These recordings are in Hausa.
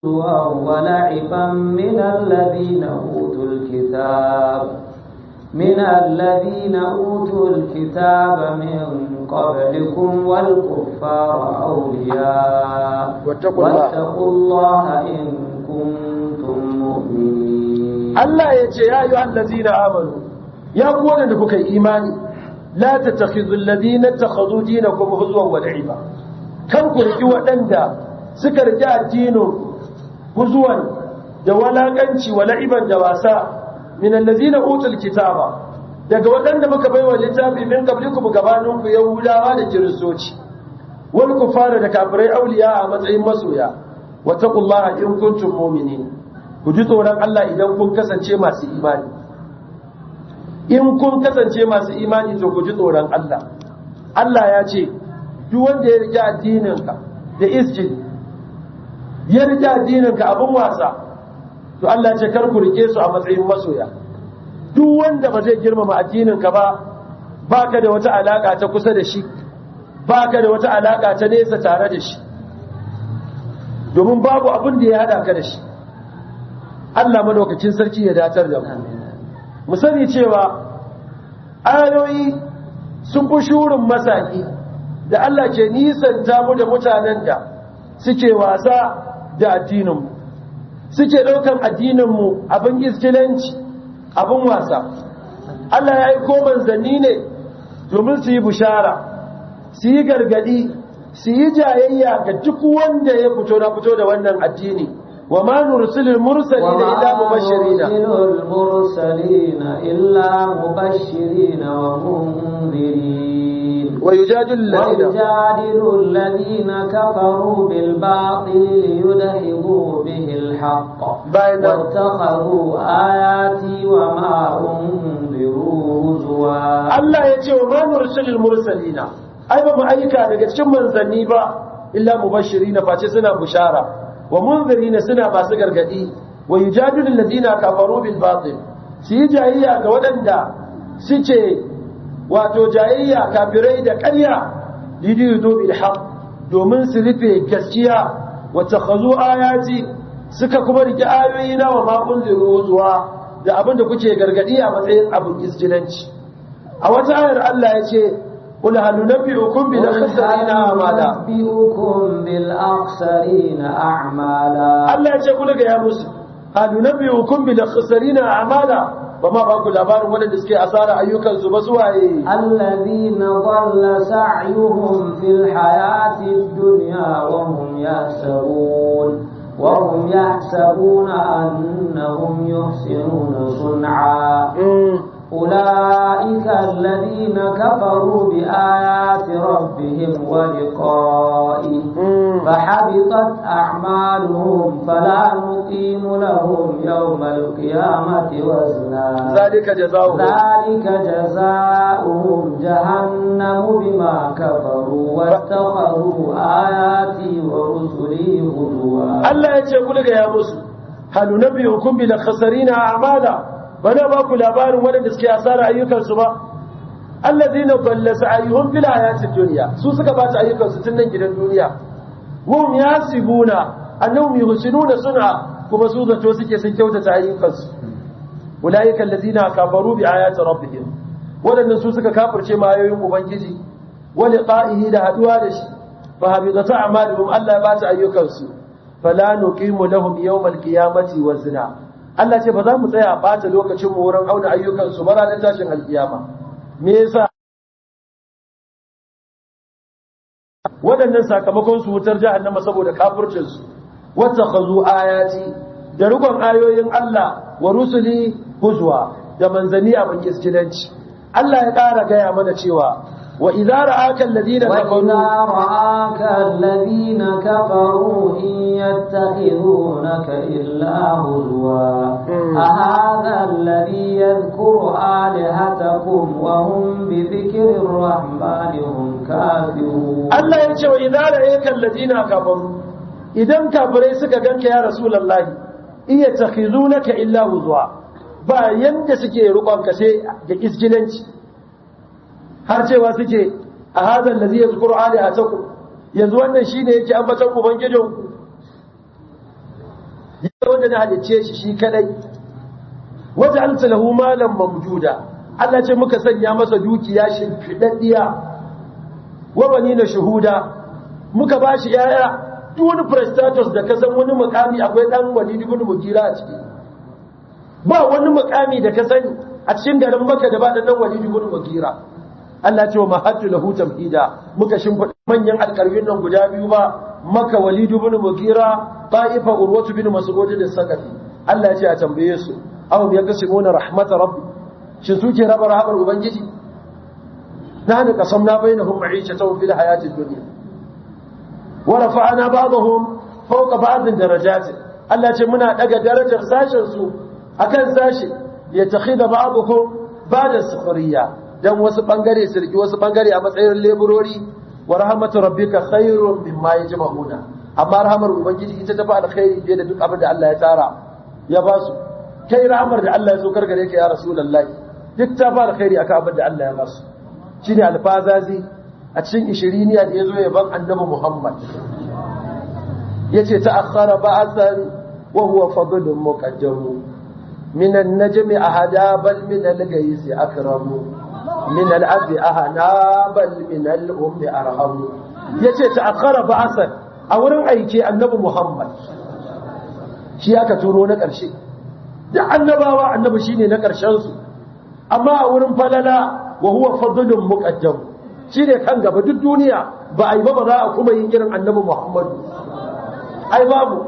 ولعبا من الذين أوتوا الكتاب من الذين أوتوا الكتاب من قبلكم والكفار أولياء واتقوا الله. واتقوا الله إن كنتم مؤمنين Allah ya ce ya yi allazina amanu ya ku da kuka yi imani la tattakhidhu alladhina takhadhu dinakum huzwan wa la'iba kan ku riki waɗanda suka riki addinin huzwan da walakanci wa la'iban da wasa min allazina utul kitaba daga waɗanda muka baiwa littafi min qablikum gabanin ku yahudawa da kiristoci wal kufara da kafirai auliya a matsayin masoya wa taqullaha in kuntum mu'minin ku ji tsoron Allah idan kun kasance masu imani in kun kasance masu imani to ku ji tsoron Allah Allah ya ce duk wanda ya rike addininka da isjid ya rike addininka abin wasa to Allah ya ce kar ku rike su a matsayin masoya duk wanda ba zai girmama addininka ba baka da wata alaka ta kusa da shi baka da wata alaka ta nesa tare da shi domin babu abin da ya hada ka da shi Allah madaukakin sarki ya datar da mu mu sani cewa ayoyi sun fi shurin masaki da Allah ke nisanta mu da mutanen da suke wasa da addininmu suke ɗaukan addininmu abin iskilanci abin wasa Allah ya yi koman zanni ne domin su yi bushara su yi gargadi su yi jayayya ga duk wanda ya fito na fito da wannan addini wa ma nursilul mursalina illa mubashirina المرسلين إلا مبشرين ومنذرين ويجادل الذين ويجادل الذين كفروا بالباطل ليدحضوا به الحق bayan nan واتخذوا آياتي وما أنذروا هزوا Allah ya ce wa ma nursilul mursalina ai ba mu aika daga cikin manzanni ba illa mubashirina face suna bushara wa munzirina suna masu gargadi wa yujadilu alladhina kafaru bil batil su yi jayayya ga waɗanda suke wato jayayya kafirai da ƙarya lidiyu bil haqq domin su rufe gaskiya wa takhazu ayati suka kuma rike ayoyi na wa ma unziru zuwa da abinda kuke gargadi a matsayin abin isjilanci a wata ayar Allah ya ce قل هل ننبئكم بالأخسرين أعمالا أنبئكم بالأخسرين أعمالا Allah ya ce ku daga ya musu hal nunabbiukum bil akhsarina a'mala ba ma ba ku labarin wanda suke asara ayyukan su ba su waye الذين ضل سعيهم في الحياة الدنيا وهم يحسبون وهم يحسبون أنهم يحسنون صنعا أولئك الذين كفروا بآيات ربهم ولقائه فحبطت أعمالهم فلا نقيم لهم يوم القيامة وزنا ذلك جزاؤهم ذلك جزاؤهم جهنم بما كفروا واتخذوا آياتي ورسلي هزوا Allah ya ce ku daga ya musu hal nunabbiukum bil akhsarina a'mala bana ba ku labarin wanda suke asara ayyukan su ba allazina dalla sa'yuhum fil hayatid dunya su suka ba ta ayyukan su tun nan gidan duniya hum yasibuna annahum yuhsinuna sun'a kuma su zato suke sun kyautata ayyukan su ulaika allazina kafaru bi ayati rabbihim wadannan su suka kafirce ma ayoyin ubangiji wa liqa'ihi da haduwa da shi fa habidata a'maluhum Allah ya ba ta ayyukan su fala nuqimu lahum yawmal qiyamati wazna Allah ce ba za mu tsaya bata lokacin mu wurin auna ayyukan su ba ranar tashin alkiyama me yasa waɗannan sakamakon su wutar jahannama saboda kafircin su wattakhazu ayati da rukun ayoyin Allah wa rusuli huzwa da manzani abin kiskilanci Allah ya ƙara gaya mana cewa wa idza ra'aka alladhina وإذا kafaru رآك الذين كفروا إن يتخذونك إلا هزوا أهذا الذي يذكر آلهتكم وهم بذكر الرحمن هم كافرون Allah ya ce wa idza ra'aka alladhina kafaru idan kafirai suka ganka ya rasulullahi iya takhizunaka illa huzwa ba yanda suke rukon ka sai da iskilanci har cewa suke a hadha allazi yazkuru alihatakum yanzu wannan shine yake ambaton ubangijin ya wanda na halicce shi shi kadai wata an lahu malam mamjuda Allah ce muka sanya masa dukiya shimfiɗaɗɗiya wa bani na shuhuda muka ba shi ‘ya'ya duk wani prestatus da kasan wani mukami akwai ɗan wani dubin mugira a ciki ba wani mukami da ka sani a cikin garin maka da ba da ɗan wani dubin mugira Allah ce wa mahattu lahu tamhida muka shimfiɗa manyan alƙarfin nan guda biyu ba maka walidu bin mugira ta'ifa urwatu bin mas'ud da sakafi Allah ya ce a tambaye su aw yaqsimuna rahmat rabbi shi suke raba rahamar ubangiji nahnu qasamna bainahum ma'ishatan fil hayatid dunya wa rafa'na ba'dahum fawqa ba'd darajat Allah ce muna daga darajar sashen su akan sashi ya takhida ba'dahum ba'da sukhriya dan wasu bangare su riki wasu bangare a matsayin leburori wa rahmatu rabbika khairun mimma yajma'una amma rahmar ubangiji ita ta fa alkhairi fiye da duk abin da Allah ya tsara ya ba su kai rahmar da Allah ya so kargare ka ya rasulullahi duk ta fa alkhairi akan abin da Allah ya ba su shine alfazazi a cikin ishiriniya da yazo ya ban annabi Muhammad yace ta'akhkhara ba'san wa huwa fadlun muqaddam min an-najmi ahada bal min al-gais akramu min al-abi ahana bal min al-ummi arhamu yace ta'akhkhara ba'san a wurin aike annabi Muhammad shi aka turo na ƙarshe da annabawa annabi shine na ƙarshen su amma a wurin falala wa huwa fadlun muqaddam shine kan gaba duk duniya ba ai ba ba za a kuma yin irin annabi Muhammad ai babu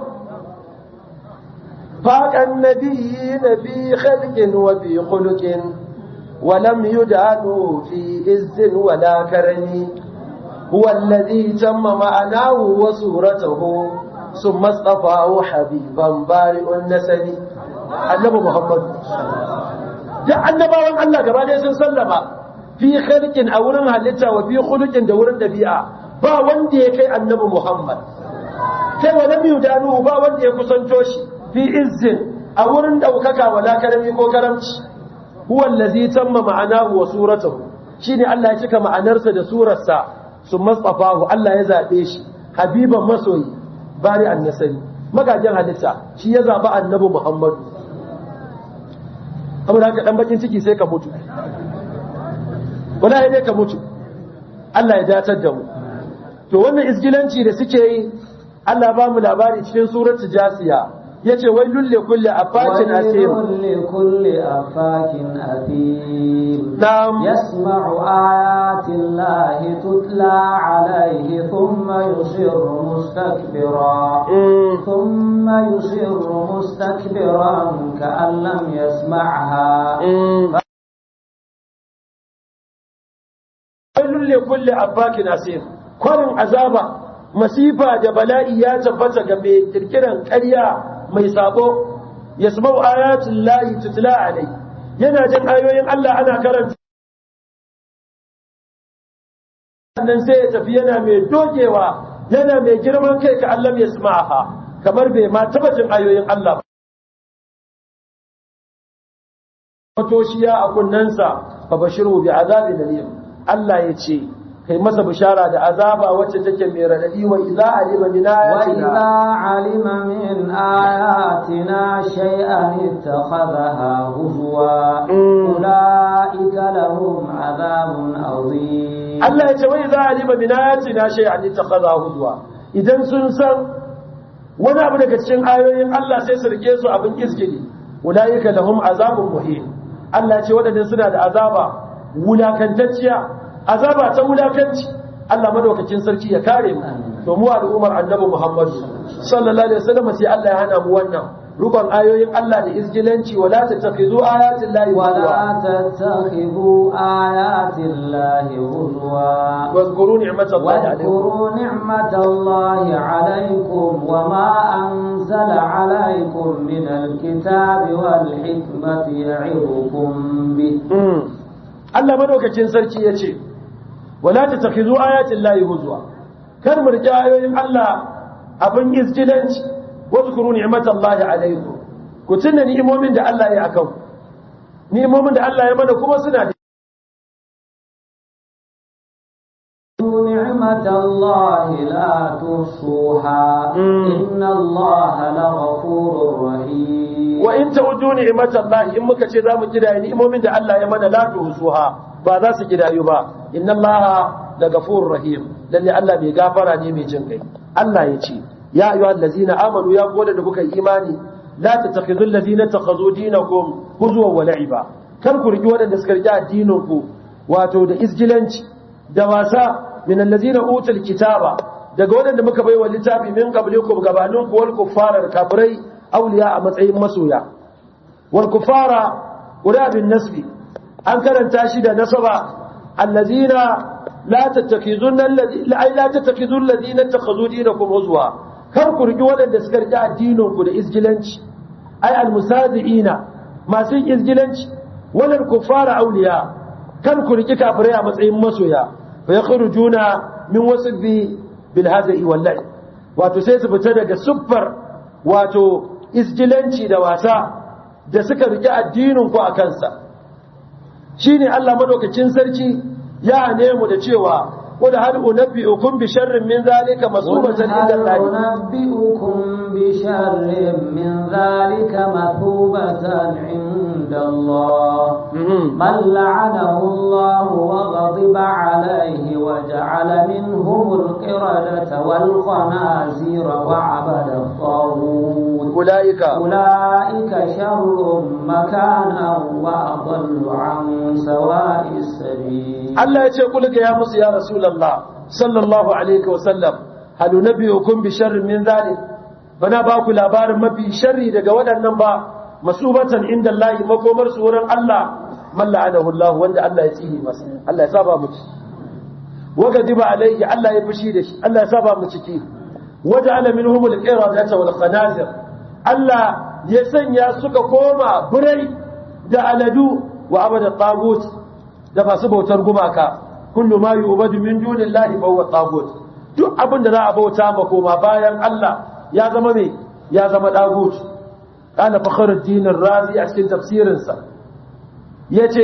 faqan nabiyyi fi khalqin wa fi khuluqin wa lam yudanu fi izzin wa la karami huwa alladhi tamma ma'anahu wa suratuhu ثم اصطفاه حبيبا بارئ النسب annabi Muhammad da annabawan Allah gaba ɗaya sun sallama fi khalqin a wurin halitta wa fi khuluqin da wurin dabi'a ba wanda ya kai annabi Muhammad kai wa lam yudanu ba wanda ya kusanto shi fi izzin a wurin daukaka wala karami ko karamci huwa allazi tamma ma'anahu wa suratuhu shine Allah ya cika ma'anarsa da surarsa summa tsafahu Allah ya zabe shi habiban masoyi bari annasari magajin halitta shi ya zaba annabi Muhammadu saboda haka dan bakin ciki sai ka mutu wallahi dai ka mutu Allah ya datar da mu to wannan isgilanci da suke yi Allah ba mu labari cikin suratul jasiya yace wailul li kulli afakin asim ويل لكل أفاك أثيم نعم يسمع آيات الله تتلى عليه ثم يصر مستكبرا Mm. ثم يصر مستكبرا كأن لم يسمعها Mm. wailul li kulli afakin asim kwarin azaba masifa da bala'i ya tabbata ga mai kirkiran ƙarya mai sabo yasma'u ayatul lahi tutla alai yana jin ayoyin Allah ana karanta sannan sai ya tafi yana mai dogewa yana mai girman kai ka Allah ya samaha kamar bai ma taba jin ayoyin Allah ba matoshiya a kunnensa fa bashiru bi azabin alim Allah ya ce kai masa bishara da azaba wacce take mai radadi wa idza alima min وإذا ayatina علم من آياتنا شيئا اتخذها هزوا Mm. أولئك لهم عذاب عظيم Allah ya ce wa idza alima min ayatina shay'an ittakhadha hudwa idan sun san wani abu daga cikin ayoyin Allah sai su rike su abin izgili ulaika lahum azabun muhin Allah ya ce wadannan suna da azaba wulakantacciya azaba ta wulakanci Allah madaukakin sarki ya kare mu to mu al'ummar annabi Muhammad sallallahu alaihi wasallam sai Allah ya hana mu wannan rukun ayoyin Allah da izgilanci wala tattakhizu ayatin lahi ولا تتخذوا آيات الله هزوا واذكروا نعمة الله عليكم واذكروا نعمة الله عليكم وما أنزل عليكم من الكتاب والحكمة يعظكم به Mm. Allah madaukakin sarki ya ce, Wala ta tafi zuwa ayatin layi huzwa, kar mu riƙe ayoyin Allah abin izgilanci, wasu kuru ni'imatan Allah alaikum. Ku tuna ni'imomin da Allah ya akan. Ni'imomin da Allah ya mana kuma suna da نعمة الله لا تحصوها Mm. إن الله لغفور in ta'uddu ni'matallahi in muka ce zamu kidaye ni'imomin da Allah ya mana la tuhsuha ba za su kidayu ba inna allaha la ghafurur rahim lalle Allah mai gafara ne mai jin kai Allah ya ce ya ayyuhal ladzina amanu ya koda da kuka imani la tattakhidhu allazina takhadhu dinakum huzwan wa la'iba kar ku riki wadanda suka riki addinin ku wato da isgilanci da wasa min allazina utul kitaba daga wadanda muka baiwa littafi min qablikum gabaninku wal kuffara kafirai awliya a matsayin masoya wal kuffara qura bin nasbi an karanta shi da nasaba allazina la tattakizunna ay la tattakizul ladina takhadhu dinakum huzwa kar ku riki wadanda suka riki addinin ku da isgilanci ay al musadiina masu isgilanci walal kuffara awliya kar ku riki kafirai a matsayin masoya fa yakhrujuna min wasfi bil hada'i wal la'i wato sai su fita daga suffar wato isgilanci da wasa da suka riki addinin ku a kansa shine Allah madaukakin sarki ya nemu da cewa قل هل أنبئكم بشر من ذلك مصوبة عند الله أنبئكم بشر من ذلك مثوبة عند الله من لعنه الله وغضب عليه وجعل منهم القردة والخنازير وعبد الطاغوت أولئك أولئك شر مكانا وأضل عن سواء السبيل Allah ya ce kulka ya musu ya Rasulullah sallallahu alaihi wasallam hal nabiyukum bi sharrin min zalik bana ba ku labarin mafi sharri daga waɗannan ba masubatan inda Allah makomar su wurin Allah man la'anahu Allah wanda Allah ya tsini masa Allah ya saba mu ci waga diba alaihi Allah ya fushi da shi Allah ya saba mu ciki waja'ala minhum al-qiradata wal khanazir Allah ya sanya suka koma birai da aladu wa abada tagut da masu bautar gumaka kullu ma yu'badu min dunillahi fa huwa tagut duk abin da za a bauta ma koma bayan Allah ya zama me ya zama tagut kana fakhruddin ar-razi a cikin tafsirin sa yace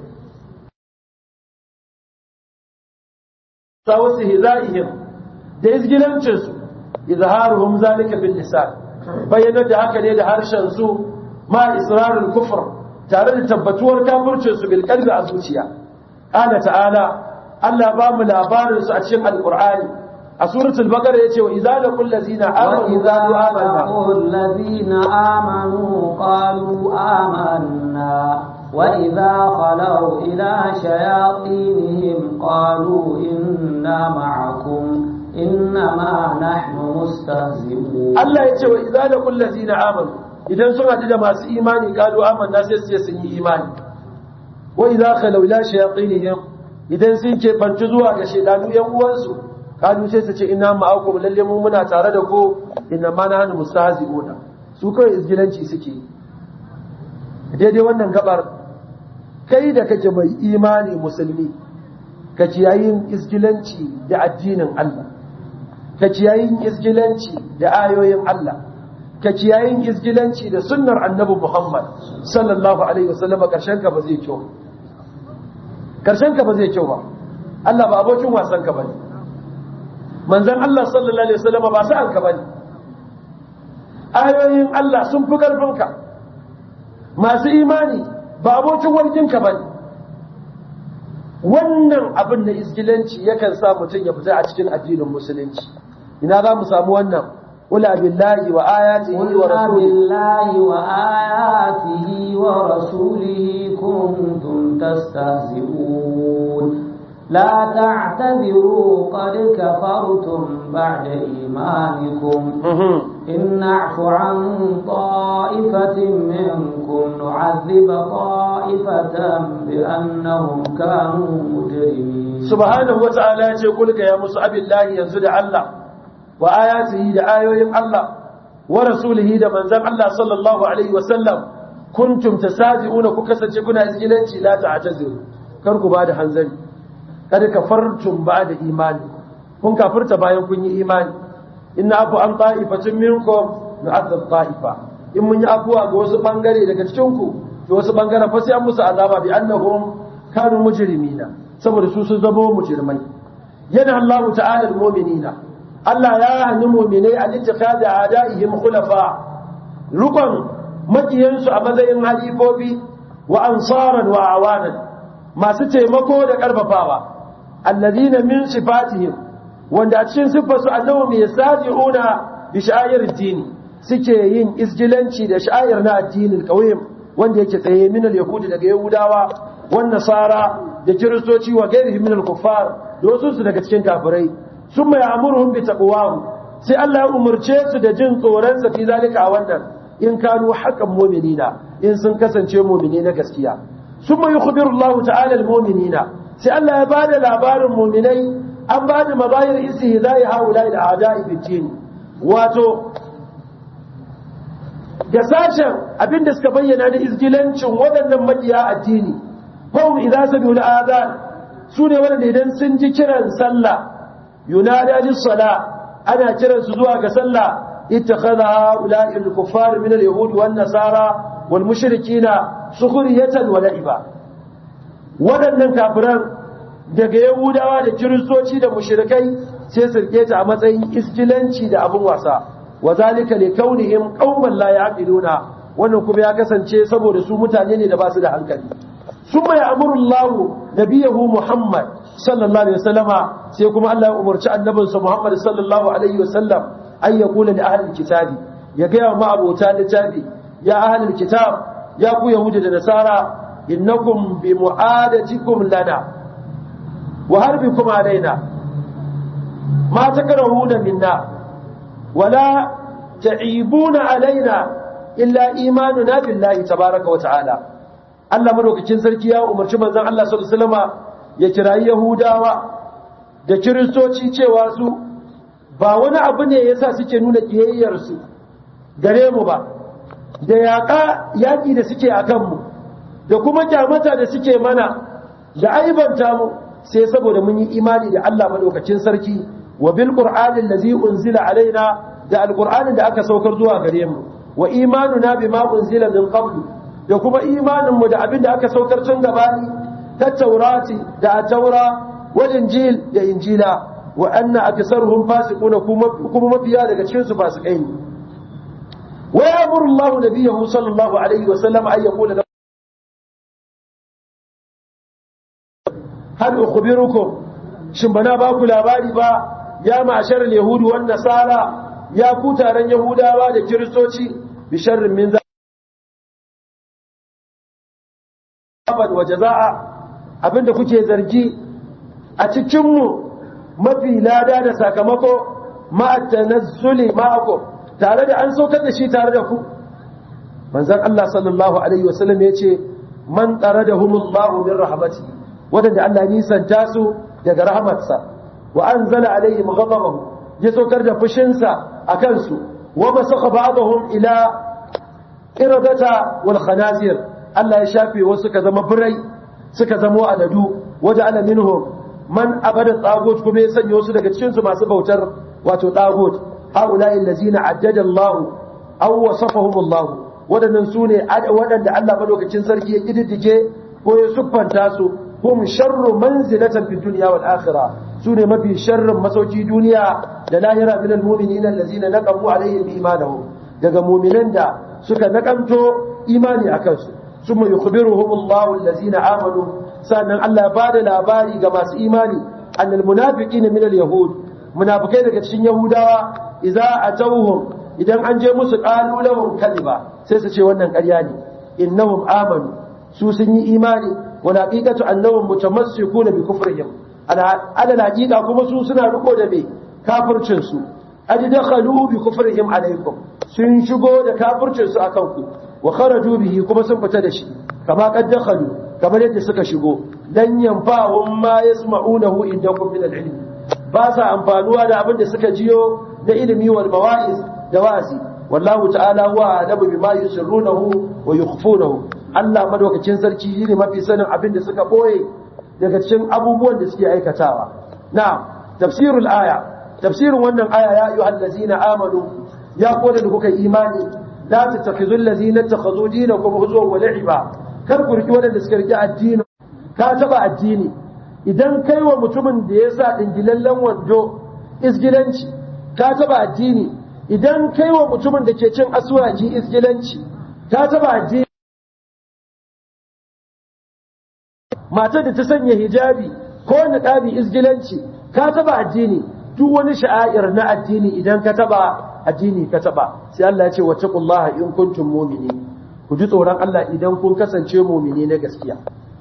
sawasi hizaihim da izgilancin su izharuhum zalika bil lisan bayyana da haka ne da harshen su ma israrul kufr tare da tabbatuwar kafircinsu bil qalbi a zuciya qala ta'ala Allah ba mu labarin su a cikin alqur'ani a suratul baqara yace wa idza laqul ladzina amanu وإذا qalu amanna لقوا الذين آمنوا قالوا آمنا وإذا خلوا إلى شياطينهم قالوا إنا معكم إنما نحن مستهزئون Allah yace wa idza laqul ladzina amanu idan sun haɗu da masu imani qalu amanna sai su ce sun yi imani wa idza khalu ila shayatinihim idan sun ke bantu zuwa ga shedanu yan uwansu kalu sai su ce inna ma'akum lalle mu muna tare da ku inna ma nahnu mustahzi'una su kawai izgilanci suke daidai wannan gabar kai da kake mai imani musulmi ka ciyayin izgilanci da addinin Allah ka ciyayin izgilanci da ayoyin Allah ka ciyayin izgilanci da sunnar annabi Muhammad sallallahu alaihi wasallam karshen ka ba zai kyau karshen ka ba zai kyau ba Allah ba abokin wasan ka bane manzon Allah sallallahu alaihi wasallam ba sa'an ka bane ayoyin Allah sun fi karfin ka masu imani ba abokin warkin ka bane wannan abin da isgilanci yakan sa mutum ya fita a cikin addinin musulunci ina za mu samu wannan qul billahi wa ayatihi wa قل rasulihi بالله وآياته ورسوله كنتم تستهزئون لا تعتذروا قد كفرتم بعد إيمانكم Mhm. إن نعف عن طائفة منكم نعذب طائفة بأنهم كانوا مجرمين subhanahu wata'ala ya ce kulka ya musu abillahi yanzu da Allah wa ayatihi da ayoyin Allah wa rasulihi da manzan Allah sallallahu alaihi wa sallam kuntum tasaji'una ku kasance kuna izgilanci la ta'taziru kar ku bada hanzari kada kafartum ba'da imani kun kafirta bayan kun yi imani inna afu an ta'ifatin minkum nu'adhab ta'ifa in mun yi afuwa ga wasu bangare daga cikin ku to wasu bangaren fa sai an musu azaba bi annahum kanu mujrimina saboda su sun zama mujrimai yana Allah ta'ala almu'minina Allah ya hani mu'minai a littikhadi a'da'ihim khulafa rukun makiyansu a matsayin halifofi wa ansaran wa awanan masu taimako da karfafawa allazina min sifatihim wanda a cikin siffarsu annahum yasaji'una bi sha'air dini suke yin isgilanci da sha'air na addinin qawyim wanda yake tsaye min al-yahudi daga yahudawa wan nasara da kiristoci wa gairihim min al-kuffar da wasu su daga cikin kafirai summa ya'muruhum bi taqwahu sai Allah ya umurce su da jin tsoron sa fi zalika a wannan in kanu haqqan mu'minina in sun kasance mu'mini na gaskiya summa yukhbiru Allah ta'ala al-mu'minina sai Allah ya bada labarin mu'minai an bada mazahir istihza'i haula al-a'da'i fi din wato da sashen abinda suka bayyana na izgilancin waɗannan makiya addini fahim idan sami al'adhan su ne waɗanda idan sun ji kiran sallah yunada lis-sala ana kiran su zuwa ga sallah ittakhadha ha'ula'i al-kuffar min al-yahud wan nasara wal mushrikina sukhriyatan wa la'iba waɗannan kafiran daga yahudawa da kiristoci da mushrikai sai su rike ta a matsayin iskilanci da abun wasa wa zalika li kaunihim qauman la ya'qiluna wannan kuma ya kasance saboda su mutane ne da ba su da hankali summa ya'muru Allah nabiyahu Muhammad sallallahu alaihi wasallama sai kuma Allah ya umarci annabinsa Muhammad sallallahu alaihi wasallam ay yaqula li ahli kitabi ya ga ma abota littafi ya ahli kitab ya ku yahudi da nasara innakum bi mu'adatikum lana wa harbikum alaina ma takrahuna minna ولا تعيبون علينا إلا إيماننا بالله تبارك وتعالى Allah madaukakin sarki ya umarci manzon Allah sallallahu alaihi wasallama ya kirayi Yahudawa da Kiristoci cewa su ba wani abu ne yasa suke nuna kiyayyar su gare mu ba da yaƙa yaƙi da suke a kanmu da kuma kyamata da suke mana da aibanta mu sai saboda mun yi imani da Allah madaukakin sarki wa bil qur'anin ladzi unzila alaina da alqur'anin da aka saukar zuwa gare mu wa imanuna bima unzila min qablu da kuma imanin mu da abin da aka saukar tun gabani ta taurati da taura wal injil da injila wa anna aksaruhum fasiquna kuma mafiya daga cikin su fasikai ne wa ya'muru Allahu nabiyahu sallallahu alaihi wa sallam ay yaqula hal ukhbirukum shin bana ba ku labari ba ya ma'ashar yahudu wan nasara ya ku taron yahudawa da kiristoci bi sharrin min zaban wa jazaa abinda kuke zargi a cikin mu mafi lada da sakamako ma tanazzuli ma'akum tare da an saukar da shi tare da ku manzon Allah sallallahu alaihi wasallam yace man taradahumullahu min rahmatihi wadanda Allah nisanta su daga rahmatsa wa anzala alaihim ghadabahu ya saukar da fushinsa a kansu wa masakha ba'dahum ila iradata wal khanazir Allah ya shafe wasu suka zama birai suka zama aladu waja'ala minhum man abada tagut kuma ya sanya wasu daga cikin su masu bautar wato tagut haula'i allazina addada Allah aw wasafahum Allah wadannan sune wadanda Allah madaukakin sarki ya kididdige ko ya siffanta su hum sharru manzilatan fid dunya wal akhirah sune mafi sharrin masauki duniya da lahira min al mu'minina allazina naqamu alaihim imanahum daga mu'minan da suka nakanto imani akan su summa yukhbiruhum Allahu allazina amanu sannan Allah ya bada labari ga masu imani annal munafiqina min al yahud munafikai daga cikin yahudawa idza atawhum idan an je musu qalu lahum kadiba sai su ce wannan ƙarya ne innahum amanu su sun yi imani والحقيقة أنهم متمسكون بكفرهم على الحقيقة كما سوسنا رقو دبي كافر چنسو أجي دخلوا بكفرهم عليكم سنشقوا دا كافر چنسو أكوكو وخرجوا به كما سنفتدشي كما قد دخلوا كما يد سكا شقوا لن ينفعهم ما يسمعونه عندكم من العلم باسا أنفانوا دا أبن سكا جيو دا إلمي والمواعظ دواسي والله تعالى هو أعلم بما يسرونه ويخفونه Allah madaukakin sarki ne mafi sanin abin da suka boye daga cikin abubuwan da suke aikatawa na tafsirul aya tafsirin wannan aya ya ayyuhal ladzina amanu ya koda da kuka imani la tattakhizul ladzina takhadhu dinakum huzwan wa la'iba kar ku riki wadanda suka riki addini ka taba addini idan kai wa mutumin da ya sa dingilallen wando isgilanci ka taba addini idan kai wa mutumin da ke cin aswaji isgilanci ta taba addini matar da ta sanya hijabi ko niqabi izgilanci ka taba addini duk wani sha'air na addini idan ka taba addini ka taba sai Allah ya ce wattaqullaha in kuntum mu'minin ku ji tsoron Allah idan kun kasance mu'mini na gaskiya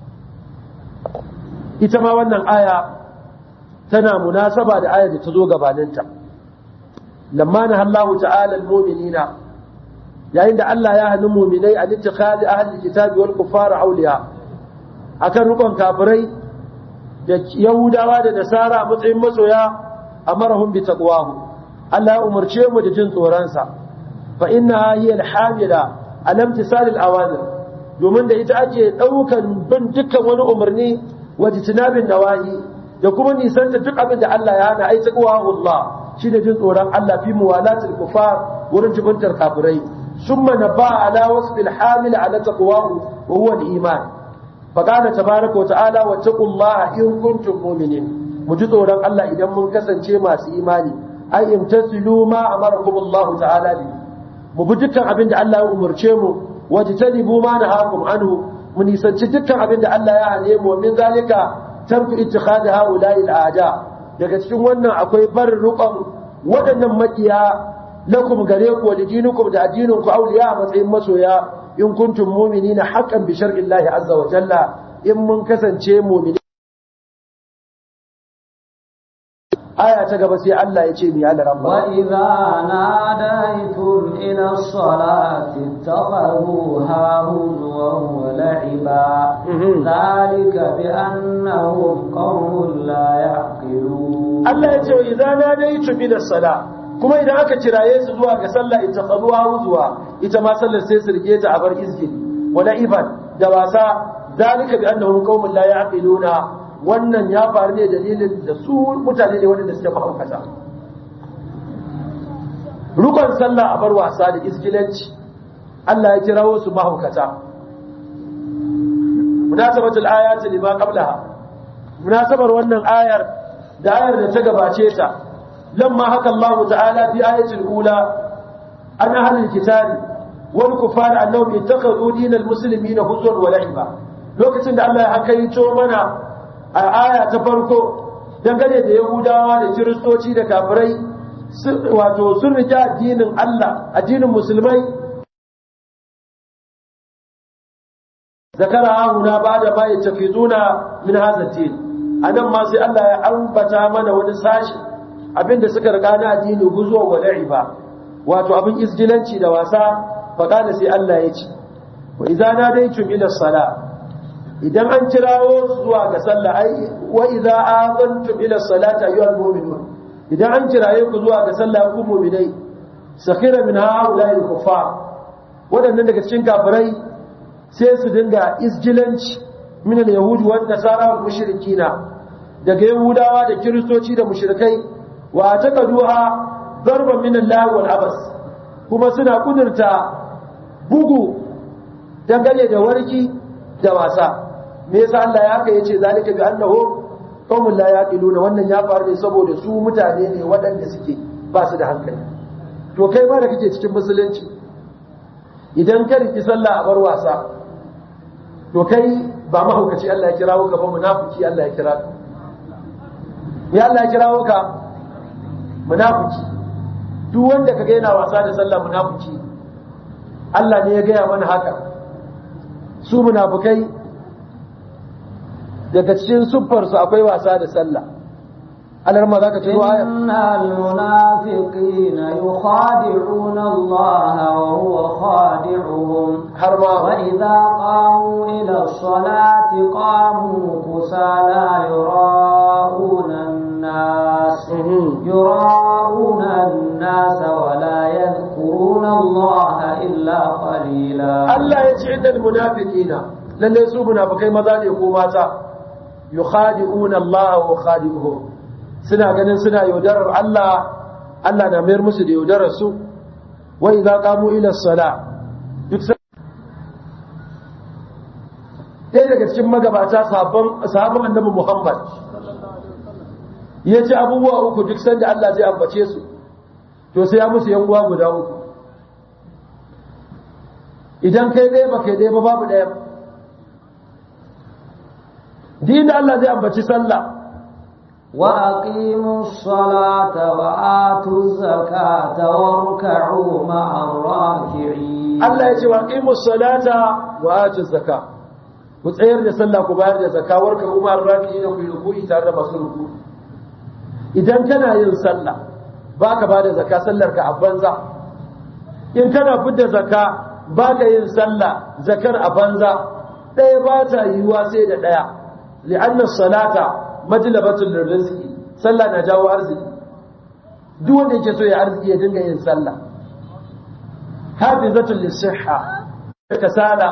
ita ma wannan aya tana munasaba da ayar da ta zo gabaninta lamma na Allahu ta'ala al-mu'minina yayin da Allah ya hannun mu'minai a littikhadi ahli kitabi wal kuffar awliya akan rukun kafirai da yahudawa da nasara a matsayin masoya amarahum bi taqwahu Allah ya umarce mu da jin tsoron sa fa inna hiya al-hamila alam tisal al-awamir domin da ita ake daukan bin dukkan wani umarni wajtinabin nawahi da kuma nisanta duk abin da Allah ya hana ai taqwahu Allah shi da jin tsoron Allah fi muwalatil kufar wurin jibintar kafirai summa naba ala wasfil hamil ala taqwahu wa huwa al-iman fa qala tabaaraka wa ta'ala wa taqullaha in kuntum mu'minin mu ji tsoron Allah idan mun kasance masu imani ai imtasilu ma amarakum Allah ta'ala bi mu bi dukkan abin da Allah ya umurce mu wajtanibu ma nahakum anhu mu nisanci dukkan abin da Allah ya hane mu min zalika tarku ittikhadi haula'i al-a'da daga cikin wannan akwai bar rukon waɗannan makiya lakum gare ku da dinukum da addinin ku auliya a matsayin masoya in kuntum mu'minina haqqan bi shar'i Allah azza wa jalla in mun kasance mu'mini aya ta gaba sai Allah ya ce mi ya rabba wa idza nadaytum ila as-salati ittakhadhuha huzwan wa la'iba dhalika bi annahum qaumun la ya'qilun Allah ya ce wa idza nadaytum ila as-sala kuma idan aka kiraye su zuwa ga sallah ittakhadhuha huzwa ita ma sallar sai su rike ta a bar izgili wa la'iban da wasa dhalika bi annahum qaumun la ya'qiluna wannan ya faru ne dalilin da su mutane ne waɗanda suke mahaukata rukun sallah a bar wasa da iskilanci Allah ya kirawo su mahaukata munasabatul ayati lima qablaha munasabar wannan ayar da ayar da ta gabace ta lamma haka Allah ta'ala fi ayatul ula an ahlul kitabi wal kufar annahum ittakhadhu dinal muslimina huzwan wa la'iba lokacin da Allah ya hakaito mana a aya ta farko dangane da yahudawa da kiristoci da kafirai wato sun rike addinin Allah addinin musulmai zakara huna ba da bayan tafizuna min hazatin anan ma sai Allah ya ambata mana wani sashi abinda suka riga na addini guzuwa wa la'iba wato abin isgilanci da wasa faƙala sai Allah ya ce wa idza nadaytum ila salat idan an kirawo su zuwa ga sallah ai wa idza azantum ila salati ayyuhal mu'minun idan an kiraye ku zuwa ga sallah ku mu'minai sakhira min haula'i al-kuffar wadannan daga cikin kafirai sai su dinga isjilanci min al-yahudi wa nasara wal mushrikina daga yahudawa da kiristoci da mushrikai wa taqaduha darban min Allah wal abas kuma suna kudurta bugu dangane da warki da wasa me yasa Allah ya haka yace zalika bi annahu qaumun la yaqiluna wannan ya faru ne saboda su mutane ne waɗanda suke ba su da hankali to kai ma da kake cikin musulunci idan ka riki sallah a bar wasa to kai ba mahaukaci Allah ya kirawo ka ba munafiki Allah ya kira ka me Allah ya kirawo ka munafiki duk wanda kaga yana wasa da sallah munafiki Allah ne ya gaya mana haka su munafukai daga cikin siffarsu akwai wasa da sallah alarma za ka tuno aya innal munafiqina yukhadi'una Allah wa huwa khadi'uhum har ma wa idza qamu ila as-salati qamu kusala yura'una an-nas yura'una an-nas wa la yadhkuruna Allah illa qalila Allah ya ce innal munafiqina lalle su munafikai maza ne ko mata yukhadi'una Allah wa khadi'uhum suna ganin suna yaudarar Allah Allah na mayar musu da yaudarar su wa idza qamu ila sala duk ɗaya daga cikin magabata sahabban sahabban annabi Muhammad yace abubuwa uku duk sanda Allah zai ambace su to sai ya musu yan uwa guda uku idan kai ɗaya ba kai ɗaya ba babu ɗaya din da Allah zai ambaci sallah wa aqimus salata wa atuz zakata warka'u ma'ar raki'in Allah ya ce wa aqimus salata wa atuz zakata ku tsayar da sallah ku bayar da zakawar ka kuma rafi da ku ruku'i tare da masu ruku'i idan kana yin sallah baka ba da zaka sallar ka a banza in kana fidda zaka baka yin sallah zakar a banza ɗaya ba ta yiwuwa sai da ɗaya li'anna salata majlabatul rizqi sallah na jawo arziki duk wanda yake so ya arziki ya dinga yin sallah hafizatul lisihha kasala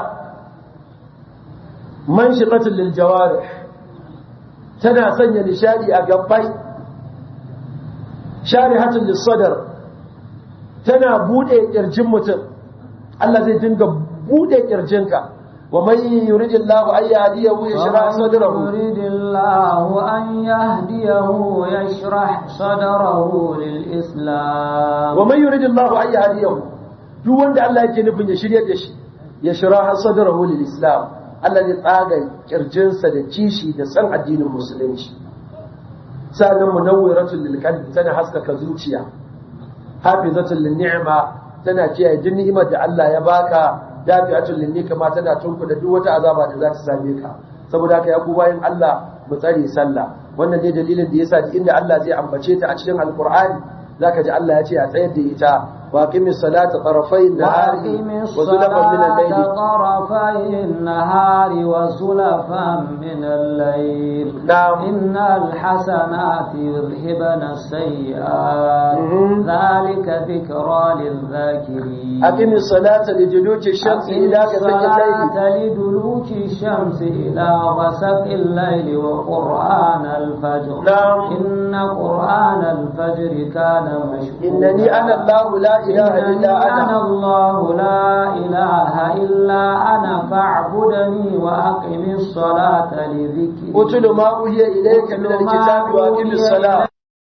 manshiqatul lil jawarih tana sanya nishadi a gabbai sharihatul lis sadr tana bude kirjin mutum Allah zai dinga bude kirjinka wa man yuridillahu an yahdiyahu yashrah sadrahu yuridillahu an yahdiyahu yashrah sadrahu lil islam wa man yuridillahu an yahdiyahu duk wanda Allah yake nufin ya shiryar da shi yashrah sadrahu lil islam Allah zai tsaga kirjinsa da kishi da san addinin musulunci sa'annan munawwiratul lil qalbi tana haskaka zuciya hafizatul lin ni'ma tana kiyaye duk ni'imar da Allah ya baka dafi'atul lin nikma tana tunkuda duk wata azaba da za ta same ka saboda haka ya ku bayin Allah mu tsare sallah wannan ne dalilin da yasa inda Allah zai ambace ta a cikin alqur'ani zaka ji Allah ya ce a tsayar da ita واقم الصلاة طرفي النهار وزلفا من الليل طرفي النهار وزلفا من الليل نعم إن الحسنات يذهبن السيئات ذلك ذكرى للذاكرين أقم الصلاة لدلوك الشمس إلى غسق الليل لدلوك الشمس إلى غسق الليل وقرآن الفجر نعم إن قرآن الفجر كان مشهودا إنني أنا الله لا إله إلا أنا أنا الله لا إله إلا أنا فاعبدني وأقم الصلاة لذكري أتل ما أوحي إليك من الكتاب وأقم الصلاة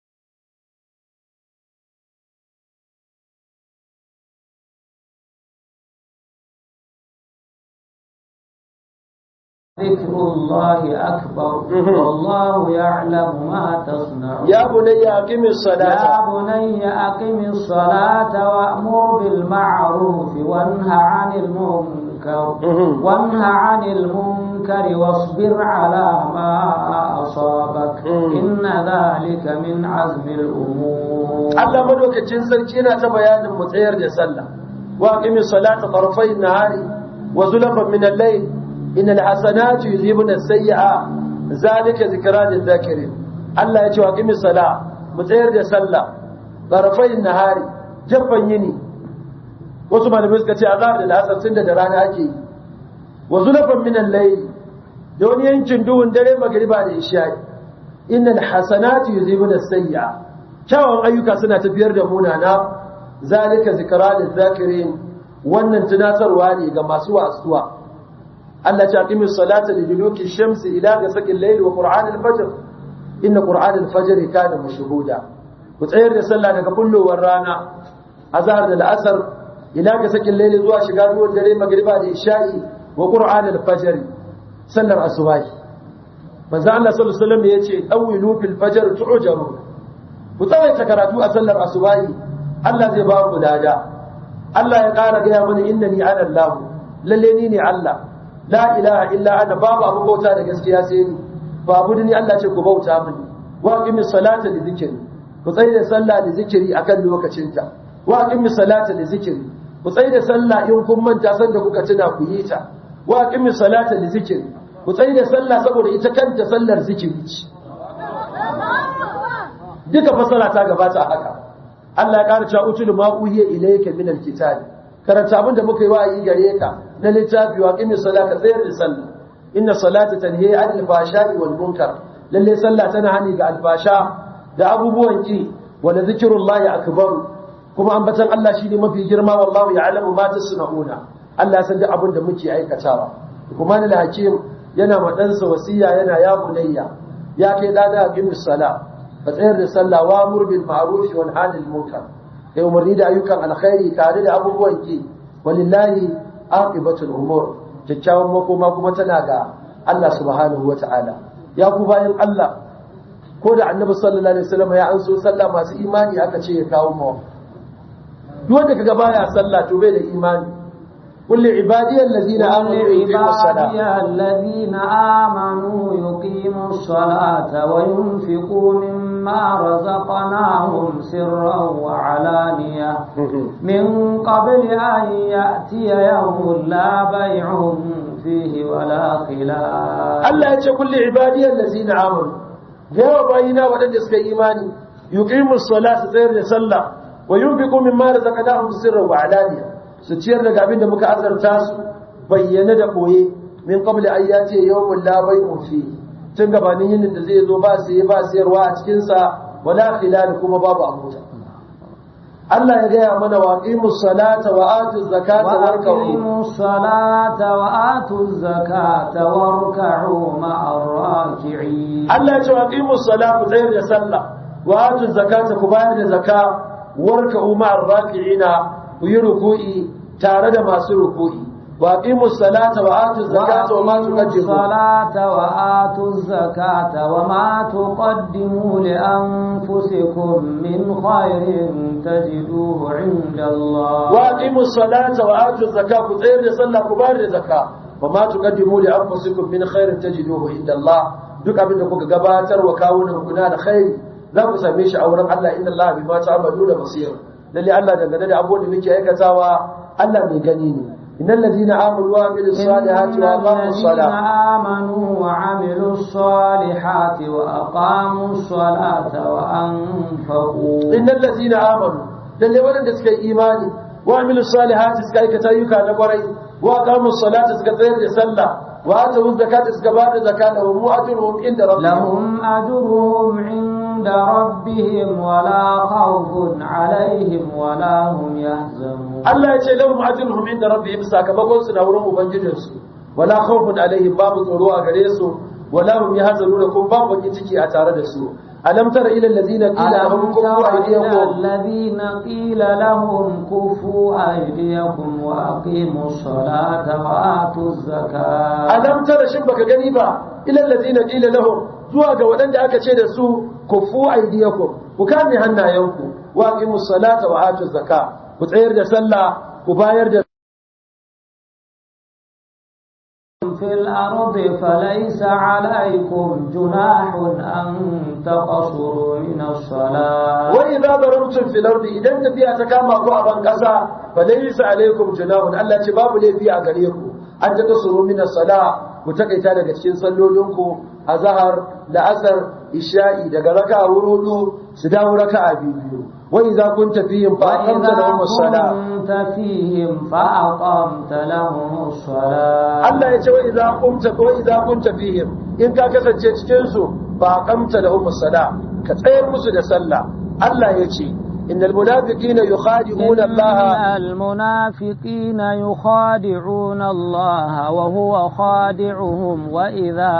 ذكر الله أكبر والله يعلم ما تصنعون يا بني أقم يا الصلاة بني أقم الصلاة وأمر بالمعروف وانه عن المنكر مهم. وانه عن المنكر واصبر على ما أصابك مم. إن ذلك من عزم الأمور Allah madaukakin sarki yana ta bayanin mu tsayar da sallah wa aqimi salata tarafai nahari wa zulfan min al-layl innal hasanati yuzhibuna as-sayyi'a zalika zikra lil-dhakirin Allah ya ce wa aqimi salah mu tsayar da sallah tarafai nahari jaffan yini wasu malamai suka ce azhar da asar tunda da rana ake yi wa zulfan min al-layl da wani yankin duhun dare magriba da isha'i innal hasanati yuzhibuna as-sayyi'a kyawun ayyuka suna tafiyar da munana zalika zikra lizakirin wannan tunatarwa ne ga masu wasuwa Allah ta aqimi salata li duluki shamsi ila ghasaqil layli wa qur'an al-fajr inna qur'an al-fajr kana mashhuda ku tsayar da sallah daga kullowar rana azhar da al-asr ila ghasaqil layli zuwa shiga ruwan dare magriba da isha'i wa qur'an al-fajr sallar asubahi manzo Allah sallallahu alaihi wasallam yace awilu fil fajr tu'jaru ku tsawaita karatu a sallar asubahi Allah zai ba ku lada Allah ya ƙara gaya mana innani ana Allah lalle ni ne Allah la ilaha illa ana babu abin bauta da gaskiya sai ni babu ni Allah ce ku bauta mini wa aqimi salata li zikri ku tsaye da sallah da zikiri akan lokacinta wa aqimi salata li zikri ku tsaye da sallah in kun manta san da kuka tuna ku yi ta wa aqimi salata li zikri ku tsaye da sallah saboda ita kanta sallar zikiri ce duka fasara ta gabata a haka Allah ya ƙara cewa utul ma uhiya ilayka min alkitab karanta abinda muka yi wa'ayi gare ka na littafi wa qimis salata tsayar da sallah inna salata tanhi anil fahsha'i wal munkar lalle sallah tana hani ga alfasha da abubuwan ki wa la zikrullahi akbar kuma ambatan Allah shine mafi girma wallahu ya'lamu ma tasna'una Allah ya san duk abin da muke aikatawa kuma ni hakim yana ma ɗansa wasiya yana ya bunayya ya kai dana qimis salat ka tsayar da sallah wa mur bil ma'ruf wa nahy anil munkar kai umarni da ayyukan alkhairi tare da abubuwan ki walillahi aqibatul umur kyakkyawan makoma kuma tana ga Allah subhanahu wata'ala ya ku bayan Allah ko da annabi sallallahu alaihi wasallam ya an so sallah masu imani aka ce ya kawo mu duk wanda kaga baya sallah to bai da imani kulli ibadiyal ladina amanu yuqimus salah الذين آمنوا يقيموا الصلاة وينفقوا مما رزقناهم سرا وعلانية من قبل أن يأتي يوم لا بيع فيه ولا خلال Allah ya ce kulli ibadiyal ladina amanu yawa bayina waɗanda suka yi imani yuqimus salata tsayar da sallah wa yunfiqu mimma razaqnahum sirran wa alaniya su ciyar daga abin da muka azarta su bayyana da koye min qabli an yati yawmul la bay'un fi tun gabanin yinin da zai zo ba sai ba sayarwa a cikin sa wala khilal kuma babu abuta Allah ya gaya mana wa aqimus salata wa atuz zakata warka'u وأقيموا الصلاة وآتوا الزكاة واركعوا مع الراكعين Allah ya ce wa aqimus salata ku tsayar da sallah wa atuz zakata ku bayar da zakka warka'u ma'ar raki'ina ku yi ruku'i tare da masu ruku'i wa aqimus salata wa atuz zakata wa ma وأقيموا tuqaddimu الصلاة وآتوا الزكاة وما تقدموا لأنفسكم من خير تجدوه عند الله wa aqimus salata wa atuz zakata ku tsayar da sallah ku bayar da zakka wa ma tuqaddimu li anfusikum min khairin tajiduhu inda Allah duk abin da kuka gabatar wa kawunan ku na da khairi za ku same shi a wurin Allah inna Allah bima ta'maluna basir lalle Allah dangane da abubuwan da muke aikatawa Allah mai gani ne innal ladina amanu wa amilus إن salihati wa aqamus الذين salah آمنوا وعملوا الصالحات وأقاموا الصلاة وأنفقوا innal ladina amanu lalle waɗanda suka yi imani wa amilu salihati suka aikata ayyuka na kwarai wa aqamu salata suka tsayar da sallah wa atu zakata suka ba da zakata wa mu'atuhum inda rabbihim لهم أجرهم عند ربهم ولا خوف عليهم ولا هم يحزنون Allah ya ce lahum ajruhum inda rabbihim sakamakon su na wurin ubangijin su wala khawfun alaihim babu tsoro a gare su wala hum yahzanun kun babu bakin ciki a tare da su alam tara ila allazina qila lahum ألم kufu تر إلى aydiyakum الذين قيل لهم كفوا أيديكم وأقيموا الصلاة وآتوا الزكاة alam tara shin baka gani ba ila allazina qila lahum zuwa ga waɗanda aka ce da su kufu aydiyakum ku kame hannayenku wa aqimus salata wa atuz zakka ku tsayar da sallah ku bayar da في الأرض فليس عليكم جناح أن تقصروا من الصلاة wa idza darabtum fil ardi idan tafiya ta kama ku a ban kasa fa laysa alaykum junahun Allah ce babu laifi a gare ku an ta kasuru min as-sala ku takaita daga cikin sallolinku azhar da asar isha'i daga raka'a hudu su dawo raka'a biyu wa idza kunta fihim fa aqamta lahum as-sala كنت فيهم فأقمت لهم الصلاة Allah ya ce wa idza qumta wa idza kunta fihim in ka kasance cikin su fa aqamta lahum as-sala ka tsayar musu da sallah Allah ya ce innal munafiqina yukhadi'una Allah إن المنافقين يخادعون الله وهو خادعهم وإذا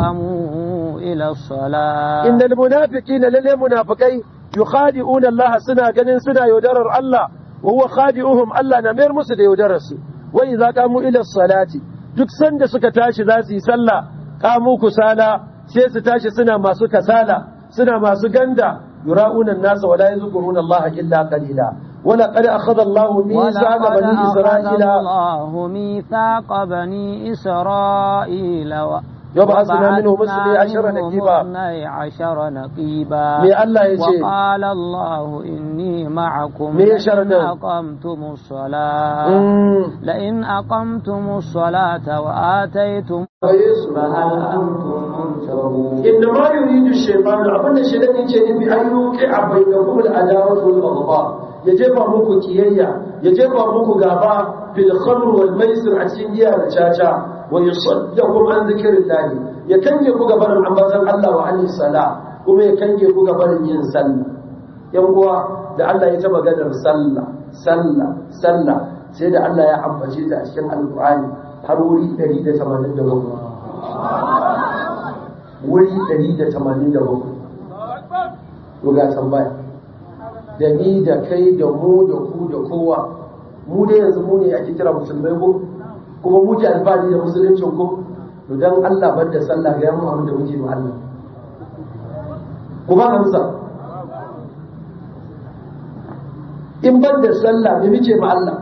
قاموا إلى الصلاة إن المنافقين للي منافقين يخادعون الله سنة قنين سنة يودرر الله وهو خادعهم الله نمير مسد يودرس وإذا قاموا إلى الصلاة duk sanda suka tashi za su yi sallah kamu kusala sai su tashi suna masu kasala suna masu ganda yura'una nasa wala yazkuruna Allah illa qalila wala qad akhadha Allah mithaqa ولقد bani أخذ isra'ila الله ميثاق بني إسرائيل و... يبعثنا منهم اثني عشر وبعثنا منهم نقيبا. اثني عشر نقيبا me Allah ya ce وقال الله إني معكم Me ya لئن sharadin? أقمتم الصلاة mm, لئن أقمتم الصلاة وآتيتم Yesu فهل أنتم منتهون إنما يريد الشيطان أبن الشيطان يجي بأن يوقع بينكم العداوة والبغضاء يجب muku kiyayya يجب muku gaba fil khamr wal maisir a cikin giya da caca wa yusaddakum an zikrillah ya kange ku gaban ambatan Allah wa anis sala kuma ya kange ku gaban yin sallah yan uwa da Allah ya ta maganar sallah sallah sallah sai da Allah ya ambace ta a cikin alqur'ani har wuri 187 wuri 187 to ga tambaya da ni da kai da mu da ku da kowa mu dai yanzu mu ne ake kira musulmai ko kuma mu ke alfahari da musuluncin ko to dan Allah bar da sallah ga mu abin da muke ma Allah ku ba amsa in ban da sallah me muke ma Allah